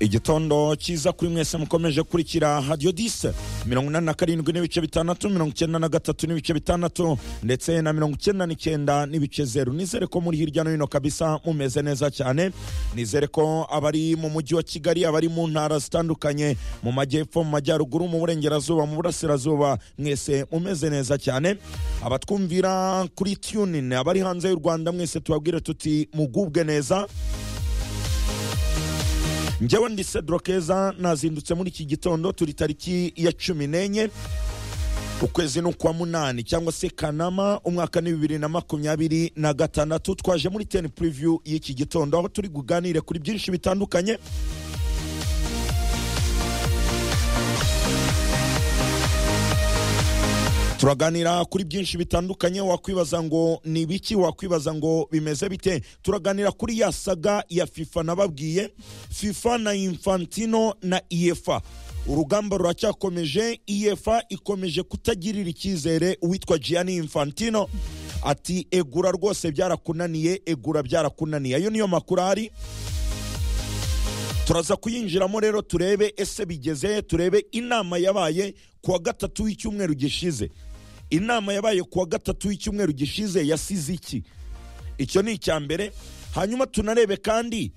igitondo cyiza kuri mwese mukomeje kurikira hadiyo dise mirongo inani na karindwi n'ibice bitandatu mirongo icyenda na gatatu n'ibice bitandatu ndetse na mirongo icyenda n'icyenda n'ibice zeru nizere ko muri hirya no hino kabisa mumeze neza cyane nizere ko abari mu mujyi wa kigali abari mu ntara zitandukanye mu majyepfo mu majyaruguru mu burengerazuba mu burasirazuba mwese mumeze neza cyane abatwumvira kuri tunin abari hanze y'u rwanda mwese tubabwire tuti mugubwe neza njyewe ndi cedro keza nazindutse muri iki gitondo turi tariki ya cumi n'enye ukwezi ni ukwa munani cyangwa se kanama umwaka ni bibiri na makumyabiri na gatandatu twaje muri teni puriviyu y'iki gitondo aho turi buganire kuri byinshi bitandukanye turaganira kuri byinshi bitandukanye wakwibaza ngo ni ibiki wakwibaza ngo bimeze bite turaganira kuri ya saga ya fifa nababwiye fifa na infantino na iyefa urugamba ruracyakomeje iyefa ikomeje kutagirira icyizere uwitwa gianni infantino ati egura rwose byarakunaniye egura byarakunaniye ayo niyo makuru ahari turaza kuyinjiramo rero turebe ese bigeze turebe inama yabaye kuwa gatatu w'icyumweru gishize inama yabaye kuwa gatatu w'icyumweru gishize yasize iki icyo ni icya mbere hanyuma tunarebe kandi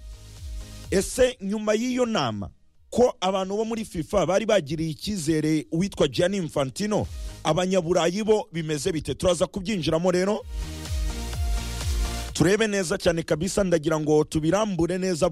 ese nyuma y'iyo nama ko abantu bo muri fifa bari bagiriye icyizere uwitwa gianni infantino abanyaburayi bo bimeze bite turaza kubyinjiramo rero turebe neza cyane kabisa ndagira ngo tubirambure neza